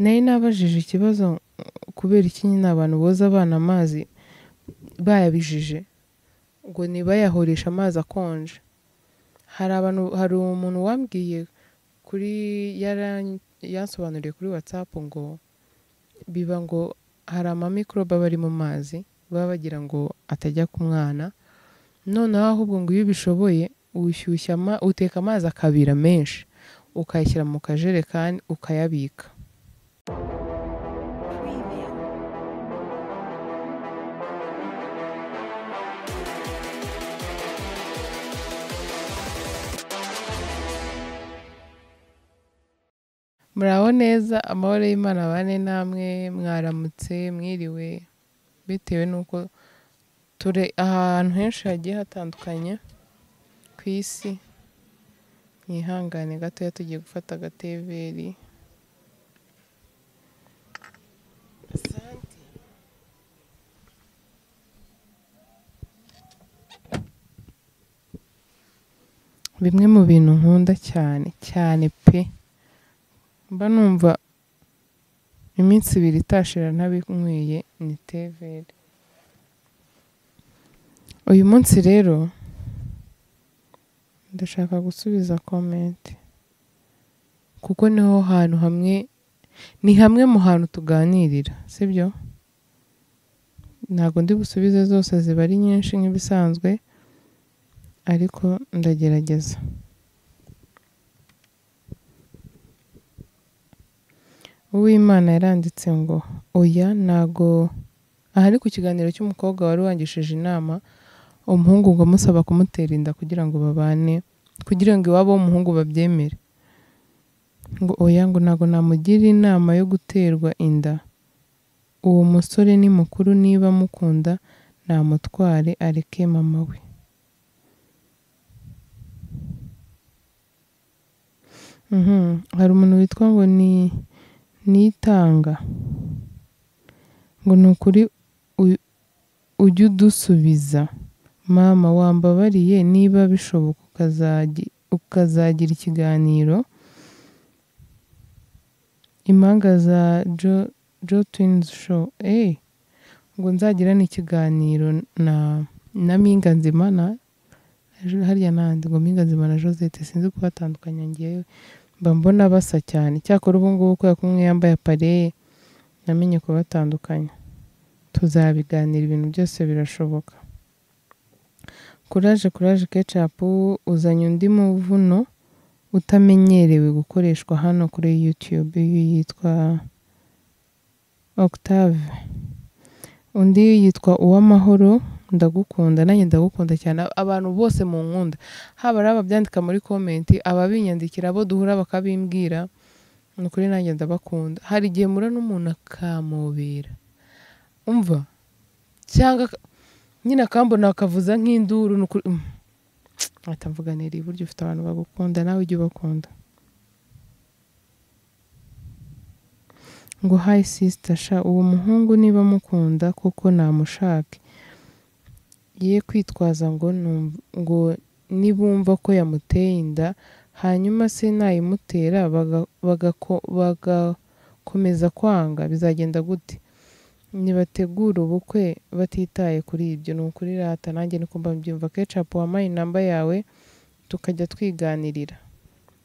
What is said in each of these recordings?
Nari nabajije ikibazo kubera iki nyine abantu boza abana amazi bayabijije, ngo ntibayahoreshe amazi akonje, hari abantu hari umuntu wambwiye kuri yaran- yansobanuriye kuri WhatsApp ngo biba ngo hari amamikorobe aba ari mu mazi baba bagira ngo atajya ku mwana, noneho ahubwo ngo iyo ubishoboye ushyushya ama- uteka amazi akabira menshi, ukayashyira mu kajerekani ukayabika. Muraho neza, amahoro y'Imana abane namwe, mwaramutse, mwiriwe, bitewe n'uko turi ahantu henshi hagiye hatandukanye ku isi, mwihangane gatoya tugiye gufata agateberi. Bimwe mu bintu nkunda cyane cyane pe, mba numva iminsi ibiri itashira ntabinyweye ni tevere. Uyu munsi rero ndashaka gusubiza komenti kuko niho hantu hamwe ni hamwe mu hantu tuganirira sibyo? Ntabwo ndi busubize zose ziba ari nyinshi nk'ibisanzwe ariko ndagerageza. Uwimana yaranditse ngo oya ntago, aha ni ku kiganiro cy'umukobwa wari wangishije inama umuhungu ngo amusaba kumutera inda kugira ngo babane, kugira ngo iwabo w'umuhungu babyemere, ngo oya ngo ntago namugira inama yo guterwa inda, uwo musore ni mukuru niba amukunda namutware areke mama we. Mhm, Hari umuntu witwa ngo ni Nitanga ngo ni ukuri u- ujye udusubiza mama wambabariye niba bishoboka ukazagi- ukazagira ikiganiro, impanga za Jo, jo Twins Show, eh ngo nzagirane ikiganiro na, na Mpinga Nzima na harya n'ahandi ngo Mpinga Nzima na Josette sinzi kubatandukanya ngewe mba mbona basa cyane cyakora ubu ngubu kubera ko umwe yambaye apare namenye kubatandukanya tuzabiganira ibintu byose birashoboka kuraje kuraje kecapu uzanye undi muvuno utamenyerewe gukoreshwa hano kuri YouTube uyu yitwa Octave undi yitwa Uwamahoro ndagukunda nanjye ndagukunda cyane abantu bose mu nkunda haba ari ababyandika muri komenti ababinyandikira abo duhura bakabimbwira ni ukuri nanjye ndabakunda hari igihe mura n'umuntu akamubera umva cyangwa aka- nyine akambona akavuza nk'induru ni ukuri mm. ahita mvuga neri burya ufite abantu bagukunda nawe ujye ubakunda ngo hayi sisita sha uwo muhungu niba amukunda kuko namushake ye kwitwaza ngo numv- ngo nibumva ko yamuteye inda hanyuma se nayimutera baga- bagako- bagakomeza kwanga bizagenda gute nibategura ubukwe batitaye kuri ibyo ni ukuri rata nanjye niko mbabyumva kecapu wampaye inamba yawe tukajya twiganirira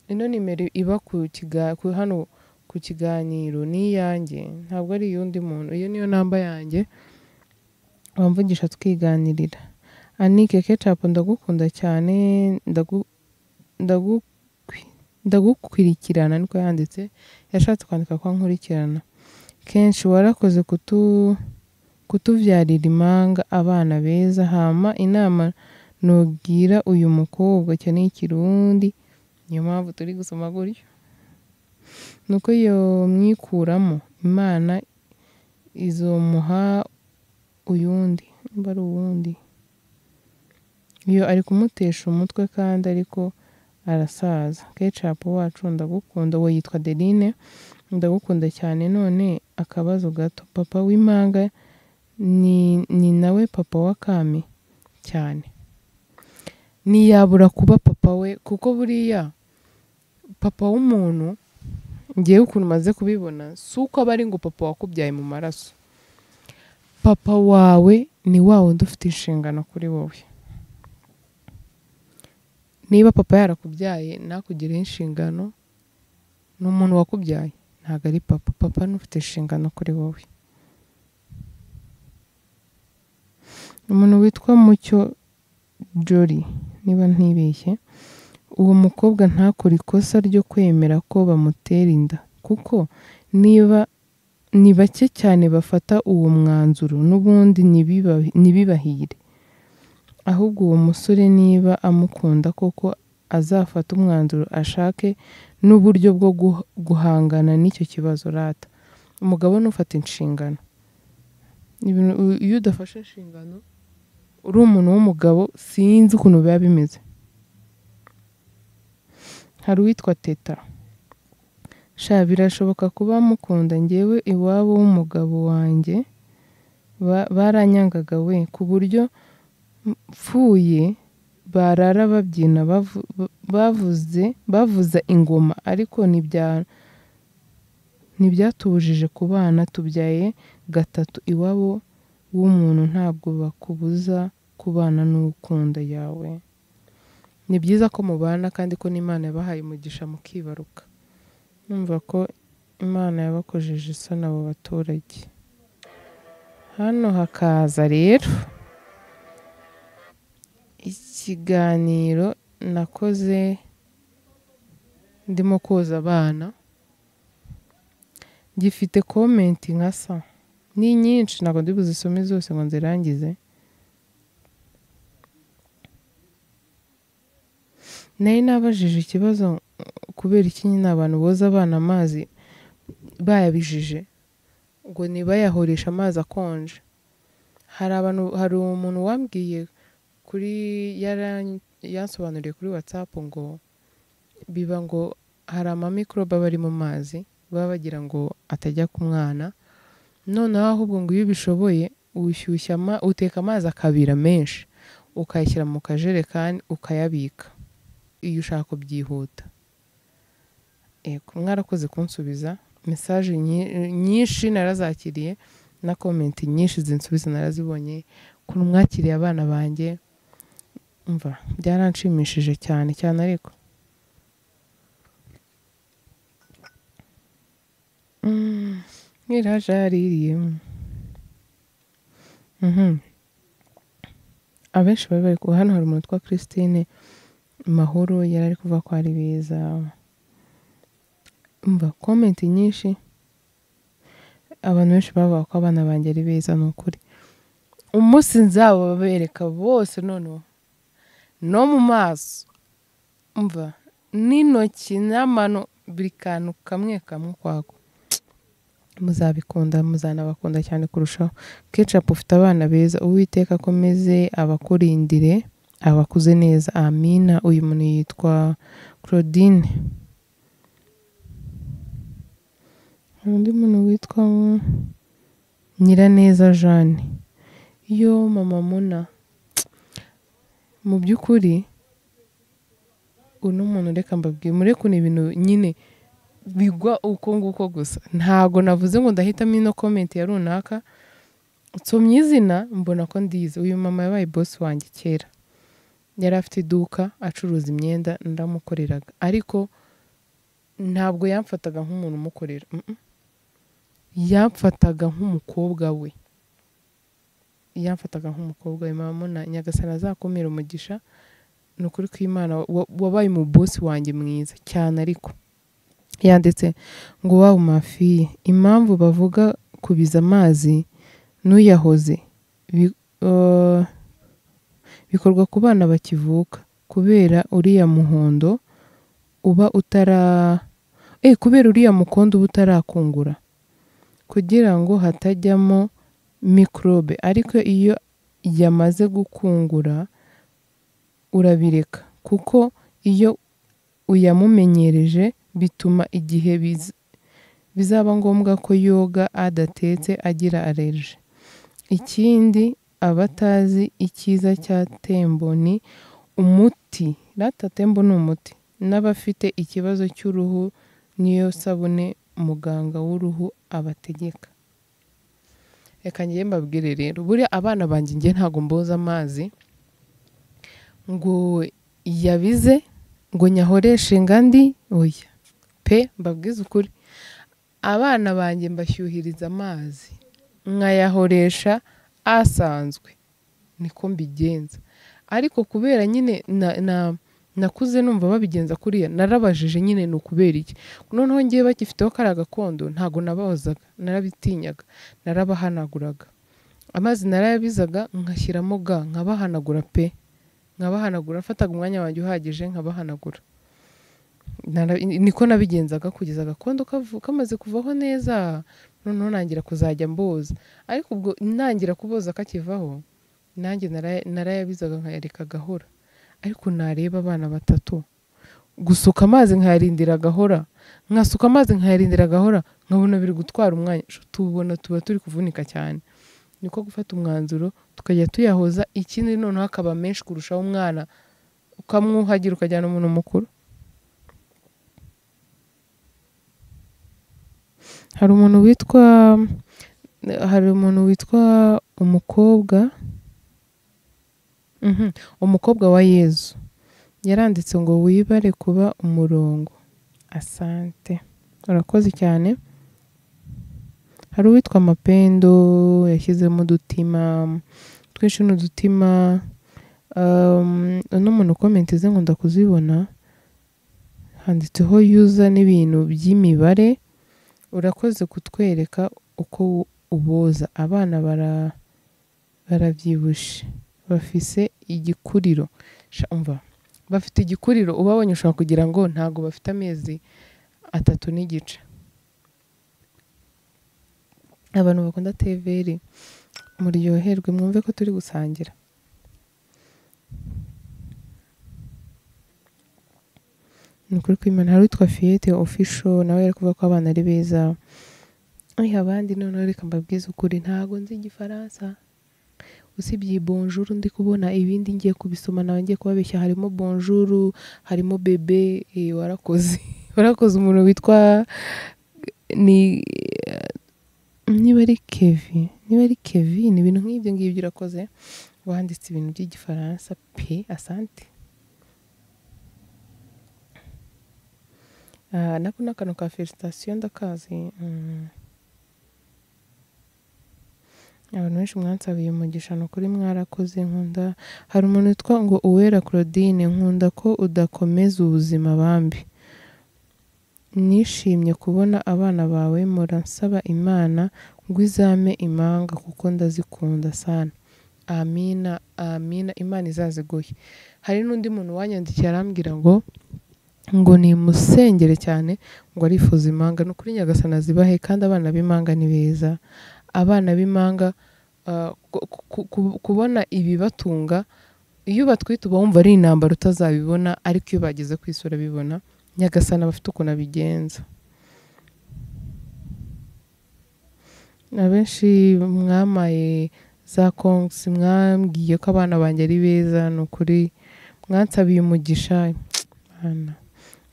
ino nimero iba ku kiga- ku- hano ku kiganiro ni iyanjye ntabwo ari iy'undi muntu iyo niyo namba yanjye wamvugisha twiganirira anike kecapu ndagukunda cyane ndagu- ndagukwi- ndagukurikirana niko yanditse yashatse kwandika ko nkurikirana kenshi warakoze kutu kutubyarira impanga abana beza hama inama nugira uyu mukobwa cyo ni ikirundi niyo mpamvu turi gusoma gutyo nuko iyo mwikuramo imana izomuha uyundi nimba ari uwundi iyo ari kumutesha umutwe kandi ariko arasaza kecapu wacu ndagukunda we yitwa Deline ndagukunda cyane none akabazo gato papa w'impanga ni, ni nawe papa wa Kami cyane ntiyabura kuba papa we kuko buriya papa w'umuntu ngewe ukuntu umaze kubibona si uko aba ari ngo papa wakubyaye mu maraso papa wawe ni wa wundi ufite inshingano kuri wowe niba papa yarakubyaye ntakugireho inshingano ni umuntu wakubyaye ntabwo ari papa papa ni ufite inshingano kuri wowe umuntu witwa mucyo jori niba ntibeshye uwo mukobwa ntakore ikosa ryo kwemera ko bamutera inda kuko niba ni bake cyane bafata uwo mwanzuro n'ubundi ntibibahire ahubwo uwo musore niba amukunda koko azafata umwanzuro ashake n'uburyo bwo guhangana n'icyo kibazo rata umugabo nufata inshingano iyo udafashe inshingano uri umuntu w'umugabo sinzi ukuntu biba bimeze hari uwitwa teta sha birashoboka kuba mukunda ngewe iwabo w'umugabo wanjye baranyangaga we ku buryo mpfuye barara babyina bavuze bavuza ingoma ariko ntibyatubujije ku bana tubyaye gatatu iwabo w'umuntu ntabwo bakubuza kubana n'ukunda yawe ni byiza ko mubana kandi ko n'imana yabahaye umugisha mukibaruka numva ko imana yabakojeje isoni abo baturage hano hakaza rero ikiganiro nakoze ndimo koza abana gifite komenti nka sa ni nyinshi ntabwo ndi buzisome zose ngo nzirangize nari nabajije ikibazo kubera iki nyine abantu boza abana amazi bayabijije ngo ntibayahoreshe amazi akonje hari abantu hari umuntu wambwiye kuri yansobanuriye kuri watsapu ngo biba ngo hari amamikorobe aba ari mu mazi baba bagira ngo atajya ku mwana noneho ahubwo ngo iyo ubishoboye ushyushya uteka amazi akabira menshi ukayashyira mu kajerekani ukayabika iyo ushaka kubyihuta mwarakoze kunsubiza mesaje nyinshi narazakiriye na komenti nyinshi zinsubiza narazibonye ukuntu mwakiriye abana banjye mva byaranshimishije cyane cyane ariko nkiraje yaririyemo abenshi bari bari kuba hano hari umuntu witwa christine mahoro yari ari kuvuga ko ari beza mva komenti nyinshi abantu benshi bavuga ko abana banjye ari beza ni ukuri umunsi nzababereka bose noneho no mu maso mva n'intoki n'amano buri kantu kamwe kamwe kwako muzabikunda muzanabakunda cyane kurushaho kecapu ufite abana beza uwiteka akomeze abakurindire abakuze neza amina uyu muntu yitwa claudine hari undi muntu witwa nyiraneza jeanne yo mama muna mu by'ukuri uno muntu reka mbabwire mure kuntu ibintu nyine bigwa uko nguko gusa ntabwo navuze ngo ndahitamo ino komenti ya runaka nsomye izina mbona ko ndize uyu mama yabaye bosi wanjye kera yari afite iduka acuruza imyenda ndamukoreraga ariko ntabwo yamfataga nk'umuntu umukorera yamfataga nk'umukobwa we yamfataga nk'umukobwa we mama na nyagasana azakumira umugisha ni ukuri kw'imana wabaye umubosi wanjye mwiza cyane ariko yanditse ngo waba mafiye impamvu bavuga kubiza amazi n'uyahoze bikorwa ku bana bakivuka kubera uriya muhondo uba utara kubera uriya mukondo uba utarakungura kugira ngo hatajyamo mikorobe ariko iyo yamaze gukungura urabireka kuko iyo uyamumenyereje bituma igihe bizaba ngombwa ko yoga adatetse agira alerje ikindi abatazi icyiza cya tembo ni umuti rata tembo ni umuti n'abafite ikibazo cy'uruhu n'iyo sabune umuganga w'uruhu abategeka reka njye mbabwire rero buriya abana banjye njye ntabwo mboza amazi ngo yabize ngo nyahoreshe ngandi oya pe mbabwize ukuri abana banjye mbashyuhiriza amazi nkayahoresha asanzwe niko mbigenza ariko kubera nyine na- na- nakuze numva babigenza kuriya narabajije nyine ni ukubera iki noneho ngewe bagifiteho kariya gakondo ntabwo nabahozaga narabitinyaga narabahanaguraga amazi narayabizaga nkashyiramo ga nkabahanagura pe nkabahanagura mfataga umwanya wanjye uhagije nkabahanagura Nara- niko nabigenzaga kugeza agakondo kavu- kamaze kuvaho neza noneho nangira kuzajya mboza ariko ubwo nangira kuboza kakivaho nanjye naraya- narayabizaga nkayareka gahora ariko nareba abana batatu gusuka amazi nkayarindira agahora nkasuka amazi nkayarindira agahora nkabona biri gutwara umwanya Shuti ubona tuba turi kuvunika cyane niko gufata umwanzuro tukajya tuyahoza ikindi noneho akaba menshi kurushaho umwana ukamwuhagira ukajyana umuntu mukuru hari umuntu witwa hari umuntu witwa umukobwa Mhm. umukobwa wa yezu yaranditse ngo wibare kuba umurongo asante urakoze cyane hari uwitwa mapendo yashyizemo udutima twinshi ni udutima Um, uno muntu komenti ze ngo ndakuzibona handitseho yuza n'ibintu by'imibare urakoze kutwereka uko uboza abana bara barabyibushe bafise igikuriro Sha, umva bafite igikuriro ubabonye ushobora kugira ngo ntabwo bafite amezi atatu n'igice abantu bakunda teveri muryoherwe mwumve ko turi gusangira ni ukuri kw'imana hari uwitwa fiyete ofisho nawe yari kuvuga ko abana ari beza Oya, abandi noneho reka mbabwize ukuri ntabwo nzi igifaransa usibye iyi bonjour ndi kubona ibindi ngiye kubisoma nawe ngiye kubabeshya harimo bonjour harimo bebe eh, warakoze warakoze umuntu witwa ni niba ari kevi niba ari kevi ni ibintu nk'ibyo ngibyo urakoze wanditse ibintu by'igifaransa pe asante Ah, nako ni akantu ka felicitasiyo ndakazi Mm. abantu benshi mwansabiye umugisha ni ukuri mwarakoze nkunda hari umuntu witwa ngo uwera claudine nkunda ko udakomeza ubuzima bambi nishimye kubona abana bawe muransaba imana ngo izame imanga kuko ndazikunda sana amina amina imana izaziguhe hari n'undi muntu wanyandikiye arambwira ngo ngo nimusengere cyane ngo arifuza imanga ni ukuri nyagasana zibahe kandi abana b'imanga ni beza abana b'imanga ah, ku- ku- ku- kubona ibibatunga iyo batwite uba wumva ari intambara utazabibona ariko iyo bageze ku isi urabibona nyagasana bafite ukuntu abigenza abenshi mwamaye za kongsi mwambwiye ko abana banjye ari beza ni ukuri mwansabiye umugisha Mana.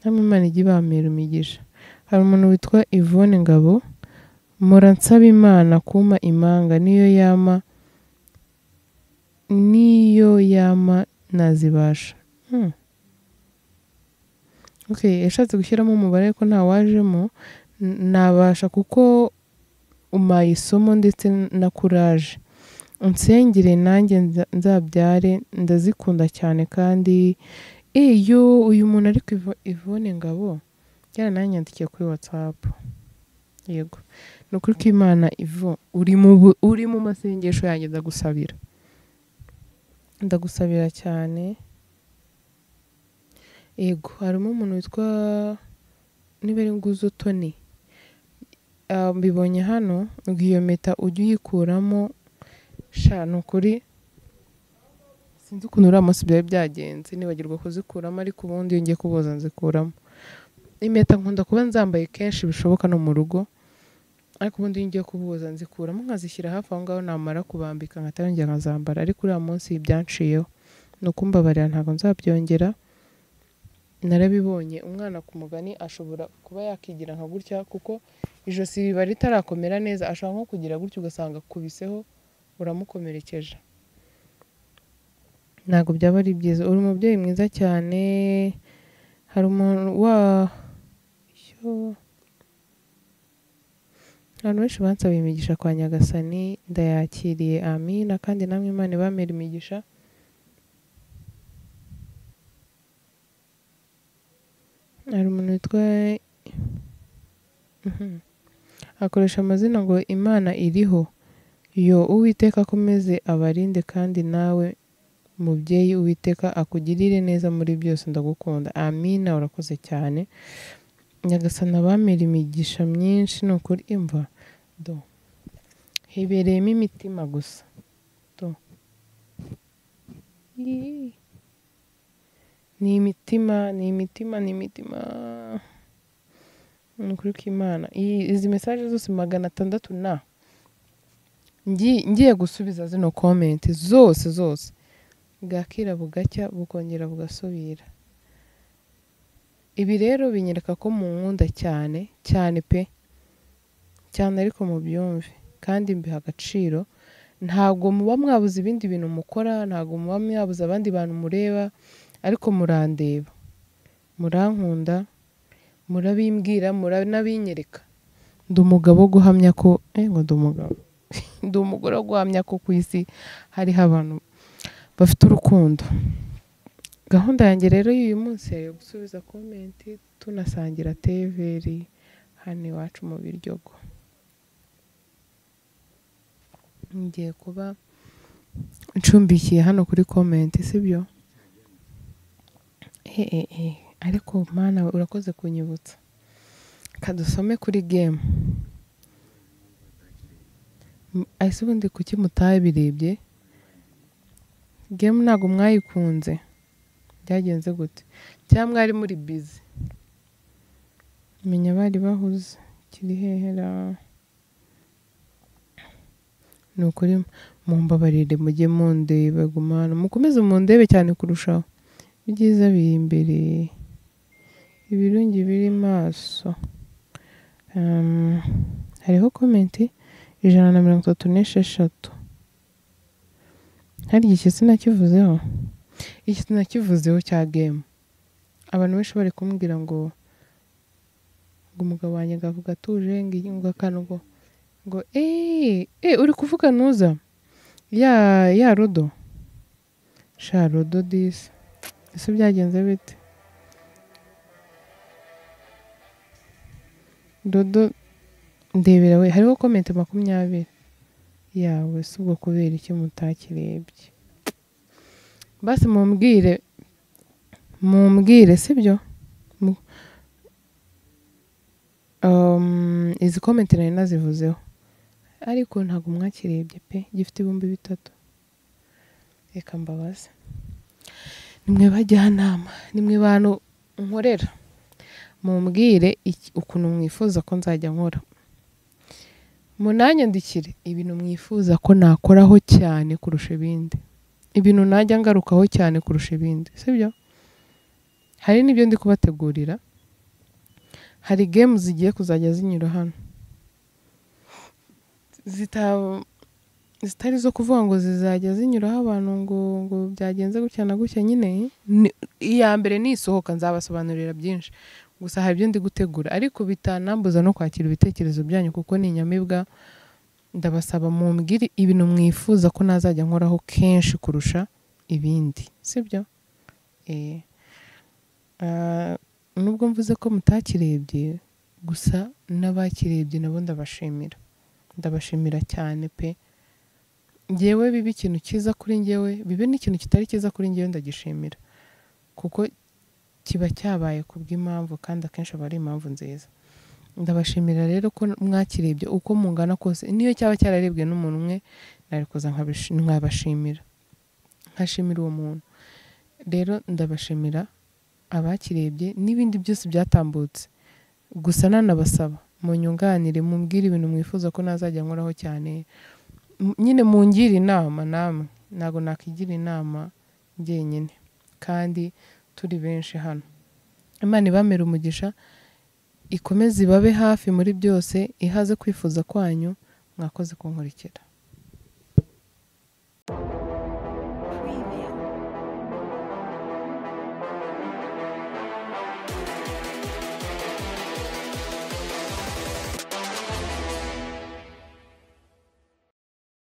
namwe imana ijye ibambera imigisha hari umuntu witwa Yvonne Ngabo muransaba imana kumpa imanga niyo yama niyo yama nazibasha hmm. okay yashatse gushyiramo umubare ariko ntawajemo N- nabasha kuko umaye isomo ndetse na kuraje unsengere nanjye nza- nzabyare ndazikunda cyane kandi iyo uyu muntu ari ku Ivo- Yvonne Ngabo yarananyandikiye kuri WhatsApp yego ni ukuri ko Imana ivo uri mu bu- uri mu masengesho yanjye ndagusabira ndagusabira cyane yego harimo umuntu witwa niba ari nguzo Tony Ah, mbibonye hano ngo iyo mpeta ujye uyikuramo sha ni ukuri sinzi ukuntu uriya munsi byari byagenze nibagirwa kuzikuramo ariko ubundi iyo ngiye kuboza nzikuramo impeta nkunda kuba nzambaye kenshi bishoboka no mu rugo ariko ubundi iyo ngiye kuboza nzikuramo nkazishyira hafi aho ngaho namara kubambika nkatayongera nkazambara ariko uriya munsi byanshiyeho ni ukumbabarira ntabwo nzabyongera narabibonye umwana ku mugani ashobora kuba yakigira nka gutya kuko ijosi riba ritarakomera neza ashobora nko kugira gutya ugasanga akubiseho uramukomerekeje ntabwo byaba ari byiza uri umubyeyi mwiza cyane hari umuntu wa Ishyo. abantu benshi bansaba imigisha kwa nyagasani ndayakiriye amina kandi namwe imana ibamera imigisha hari umuntu witwa Mhm. akoresha amazina ngo imana iriho yo uwiteka akomeze abarinde kandi nawe mubyeyi uwiteka akugirire neza muri byose ndagukunda amina urakoze cyane nyagasana abamera imigisha myinshi ni ukuri imva do hibereyemo imitima gusa do Yee. ni imitima ni imitima ni imitima ni ukuri kw'imana Iyi- izi mesaje zose magana atandatu na Ngi- ngiye gusubiza zino komenti zose zose bwakira bugacya bukongera bugasubira ibi rero binyereka ko mu nkunda cyane cyane pe cyane ariko mubyumve kandi mbiha agaciro ntabwo muba mwabuze ibindi bintu mukora ntabwo muba mwabuze abandi bantu mureba ariko murandeba murankunda murabimbwira muranabinyereka ndi umugabo wo guhamya ko eh ngo ndi umugabo ndi umugore wo guhamya ko ku isi hariho abantu bafite urukundo gahunda yanjye rero y'uyu munsi yari iyo gusubiza komenti tunasangira teveri hano iwacu mu biryogo ngiye kuba ncumbikiye hano kuri komenti sibyo hehehe ariko mana we, urakoze kunyibutsa reka dusome kuri gemu ese ubundi kuki mutabirebye gemu ntabwo mwayikunze byagenze gute cyangwa mwari muri bizi menya abari bahuze kiri hehera ni ukuri mumbabarire mujye mundeba gumana mukomeze mundebe cyane kurushaho ibyiza biri imbere ibirungi biri maso Ehm, hariho komenti ijana na mirongo itatu n'esheshatu hari igihe sinakivuzeho iki sinakivuzeho cya gemu abantu benshi bari kumbwira ngo ngo umugabo wanjye ngo avuga atuje ngo iyi- ngo akantu ngo ngo eee eee uri kuvuga ntuza ya ya rodo sha rodo disi ese byagenze bite rodo ndebera we hariho komenti makumyabiri yawe si ubwo kubera iki mutakirebye basi mumbwire mumbwire sibyo Mu- Um, izi komenti nari nazivuzeho ariko ntabwo mwakirebye pe gifite ibihumbi bitatu reka mbabaze nimwe bajyanama nimwe bantu nkorera mumbwire iki- ukuntu mwifuza ko nzajya nkora munanyandikire ibintu mwifuza ko nakoraho cyane kurusha ibindi ibintu najya ngarukaho cyane kurusha ibindi sibyo hari n'ibyo ndi kubategurira hari gemu zigiye kuzajya zinyura hano Zita- zitari zo kuvuga ngo zizajya zinyuraho abantu ngo ngo byagenze gutya na gutya nyine ni- iya mbere nisohoka nzabasobanurira byinshi gusa hari ibyo ndi gutegura ariko bitanambuza no kwakira ibitekerezo byanyu kuko ni inyamibwa ndabasaba mumbwire ibintu mwifuza ko nazajya nkoraho kenshi kurusha ibindi sibyo eh Ah, nubwo mvuze ko mutakirebye gusa n'abakirebye nabo ndabashimira ndabashimira cyane pe ngewe biba ikintu cyiza kuri ngewe bibe n'ikintu kitari cyiza kuri ngewe ndagishimira kuko kiba cyabaye ku bw'impamvu kandi akenshi aba ari impamvu nziza ndabashimira rero ko mwakirebye uko mungana kose niyo cyaba cyararebwe n'umuntu umwe nari kuza nkabishi- nkabashimira nkashimira uwo muntu rero ndabashimira abakirebye n'ibindi byose byatambutse gusa nanabasaba munyunganire mumbwire ibintu mwifuza ko nazajya nkoraho cyane M- nyine mungire inama namwe ntabwo nakigira inama jyenyine kandi turi benshi hano imana ibamere umugisha ikomeze ibabe hafi muri byose ihaze kwifuza kwanyu mwakoze kunkurikira